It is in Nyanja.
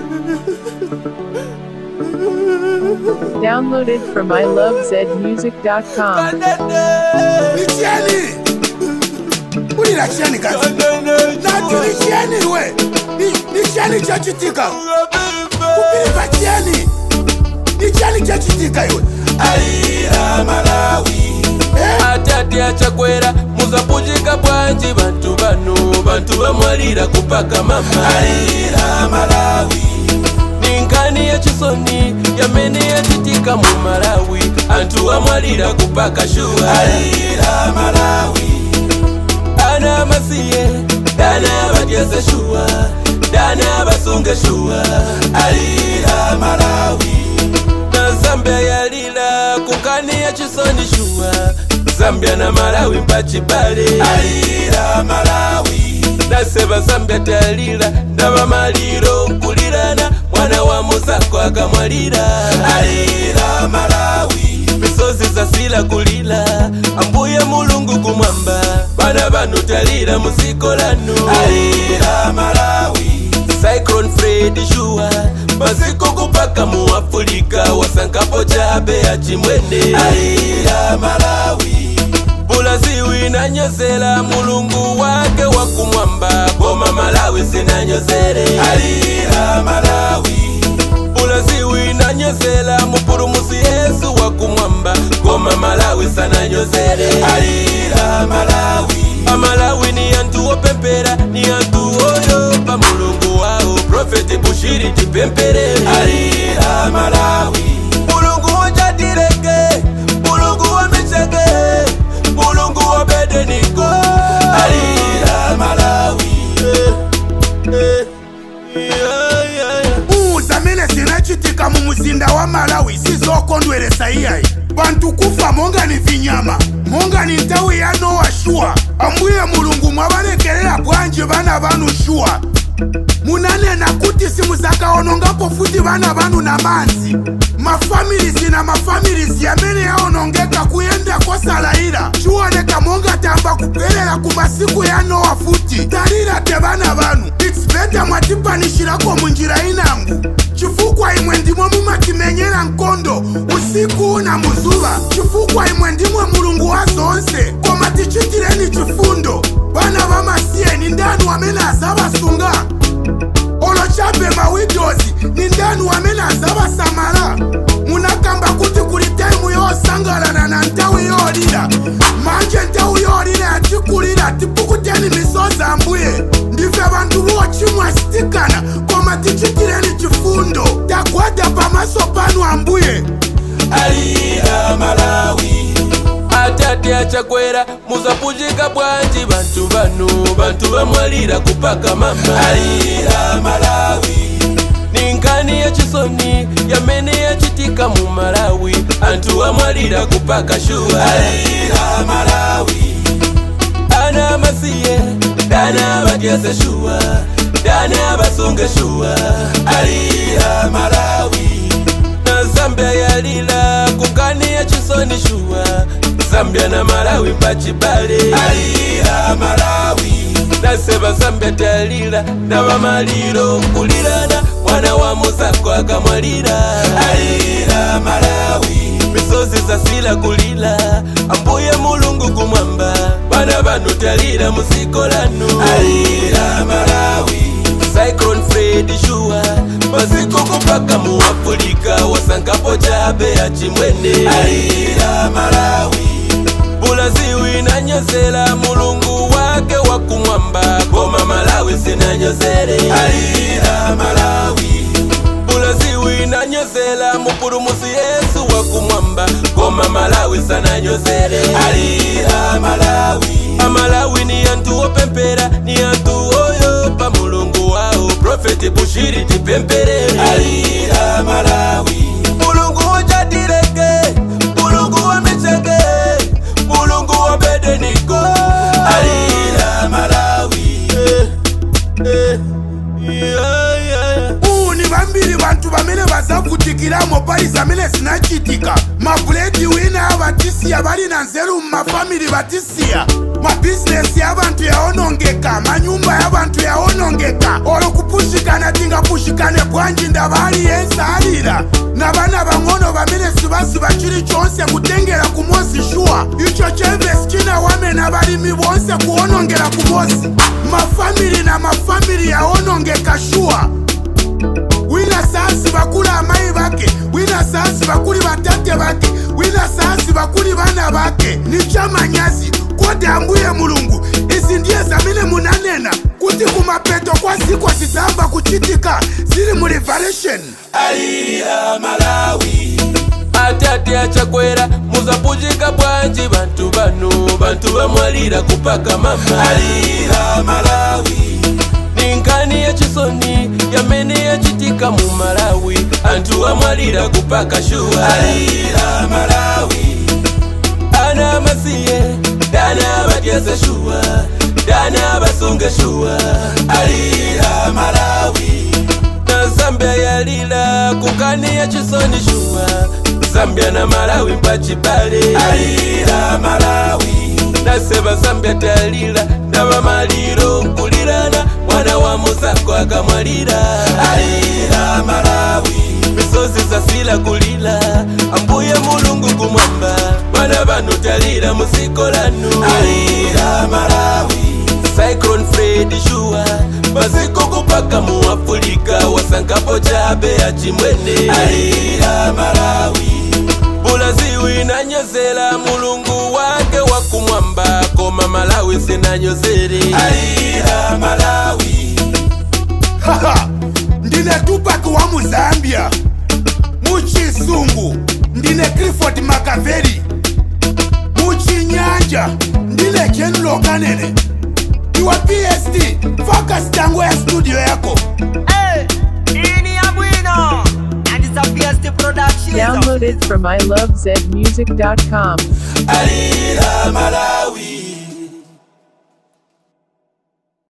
Downloaded from ilovezmusic.com. Nichieni! Ulira chieni kazi. Nati nichieni we. Ni- Nichieni chachitika. Kupiliva chieni. Nichieni chachitika iwe. alira malawi Eh? atati achakwera muzapujika bwanji bantu bano bantu bamwalira kupaka mama alira malawi ninkani yechisoni yamene yachitika mu malawi anthu amwalira kupaka shuwa alira malawi ana amasiye dana abadyeze shuwa dana abasunge shuwa alira malawi na zambia yalila kunkani ya chisoni shuwa zambia na malawi mpachibale alira malawi naseba zambia talila ndaba maliro nkulirana mwana wa muzako akamwalira alira malawi misozi zasila kulila ambuye mulungu kumwamba bana banu talira muziko lanu alira malawi cyclone fred shuwa maziko kupaka mu afulika wasankapo chabe ya chimwene alira malawi bulaziwi nanyozela mulungu wake wakumwamba goma malawi sinanyozele alira malawi bulaziwi nanyozela mupulumusi yesu wakumwamba goma malawi sananyozele alira malawi amalawi ni antu opempera ni antu oyopa mulungu wao profeti bushiri tipempere alira malawi mulungu wojatileke mulungu wamecheke mulungu wobedeniko alira malawi eh, eh, yeah, yeah, yeah. Uuza mene zinachitika mu muzinda wa malawi sizokondweresa iyayi bantu kufa monga ni vinyama monga ni ntawi ya nowa shuwa ambuye mulungu mwabalekelela bwanji bana banu shuwa munanena kuti simuzakaonongapo futi bana banu na manzi mafamilizi na mafamilizi yamene yaonongeka kuyenda kosalayira chiwoneka monga tamba kuphelela ku masiku ya nowa futi talira te bana banu its beta mwatipanishirako munjira inangu chifukwa imwe ndimwe mumatimenyera nkondo usiku na muzuva chifukwa imwe ndimwe mulungu wa zonse koma tichitireni chifundo bana bamasiyeni ndani wamene azabasunga olochape mawidozi ni ndani wamene azabasamala munakamba kuti kuli taimu yosangalana na ntawi yolira manje ntawi yolira yatikulira tipukuteni misozi ambuye ndife bantu bochimwa sitikana koma tichitireni chifundo tagwada pamaso panu ambuye alira malawi atati achakwera muzapujika bwanji bantu bano bantu bamwalira kupaka mama alira malawi ninkani yachisoni yamene yachitika mu malawi anthu amwalira kupaka shuwa alira malawi ana amasiye dana abadyeze shuwa dana abasunge shuwa alira malawi na zambia yalila kunkani ya chisoni shuwa zambia na malawi pachibale alira malawi naseba zambia talila ndaba maliro nkulirana mwana wa muzako akamwalira alira malawi misozi zasila kulila ambuye mulungu kumwamba bana banu talira muziko lanu alira malawi cyclone fred shuwa maziko kupaka mu afulika wasankapo chabe ya chimwene alira malawi bulaziwi nanyozela mulungu wake wakumwamba goma malawi sinanyozele alira malawi bulaziwi nanyozela mupulumusi yesu wakumwamba goma malawi sananyozele alira malawi amalawi ni antu opempera ni antu oyopa mulungu wao profeti bushiri tipempere alira malawi mulungu wojatileke mulungu wamecheke mulungu wabedeniko alira malawi eh, eh, yeah, yeah, yeah. uwu ni vambiri vantu vamene vazavutikiramo pali zamene zinachitika mabuledi wina avatisiya vali na nzeru mumafamili vatisiya mabhizinesi ya vantu yaonongeka manyumba ya vantu yaonongeka olo kupushikana tingapushikane bwanji ndava aliyense alira na vana vang'ono vamene sivaziva chilichonse kutengera kumozi shuwa icho chemvesi chinawamena valimi vonse kuonongera kumozi mafamili na mafamili yaonongeka shuwa wina saasi vakuli amai vake wina saasi vakuli vatate vake wina saasi vakuli vana vake ni chamanyazi kodi ambuye mulungu izi ndiye zamene munanena kuti kumapeto kwa ziko zizamba kuchitika zili mu revelation alira malawi atate achakwera muzapuchika bwanji bantu bano bantu bamwalira kupaka mama alira malawi ninkani yachisoni yamene yachitika mu malawi anthu amwalira kupaka shuwa alira malawi ana masiye dana batyese shuwa dana basunge shuwa alira malawi na zambia yalila kukani ya chisoni shuwa zambia na malawi mpachibale alira malawi naseba zambia talila ndaba maliro nkulirana mwana wa muzako akamwalira alira malawi misozi zasila kulila ambuye mulungu kumwamba bana banu talira musiko lanu alira malawi cyclone fred shuwa maziko kupaka mu afulika wasankapo chabe ya chimwene alira malawi bulaziwi nanyozela mulungu wake wakumwamba koma malawi sinanyozere alira malawi haha ndine tupak wa muzambia muchisungu ndine clifford makaveri muchinyanja ndine jenulo kanene iwa pst focus tango ya studio yako Hey, ini ya bwino and it's a PST production. Downloaded from ilovezmusic.com. alira malawi